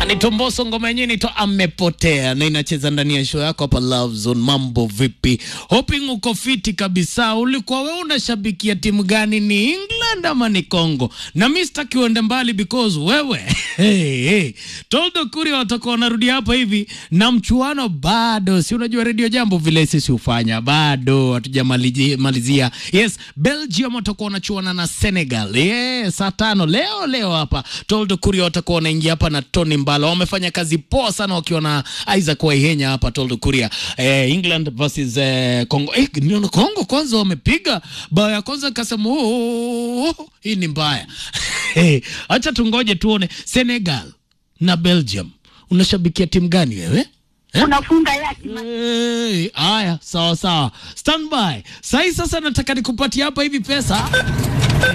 Anaitwa Mbosso, ngoma yenyewe inaitwa Amepotea na inacheza ndani ya show yako hapa Love Zone. Mambo vipi? Hoping uko fiti kabisa. Ulikuwa wewe unashabikia timu gani? Ni England ama ni Congo? Na mimi sitaki uende mbali because wewe hey, hey. Toldo Kuria watakuwa wanarudi hapa hivi na mchuano bado, si unajua Radio Jambo vile sisi hufanya, bado hatujamalizia. Yes, Belgium watakuwa wanachuana na Senegal. Yes, saa tano leo leo hapa Toldo Kuria watakuwa wanaingia hapa na Tony Mbala. Wamefanya kazi poa sana wakiwa na Isaac Waihenya hapa Toldo Kuria. Eh, England versus eh, Congo. Eh, niona Congo kwanza wamepiga bao ya kwanza nikasema oh, hii ni mbaya. Eh, acha tungoje tuone Senegal na Belgium. Unashabikia timu gani wewe? Eh? unafunga yaki Hey, haya sawa sawa, standby. Sahi sasa nataka nikupatie hapa hivi pesa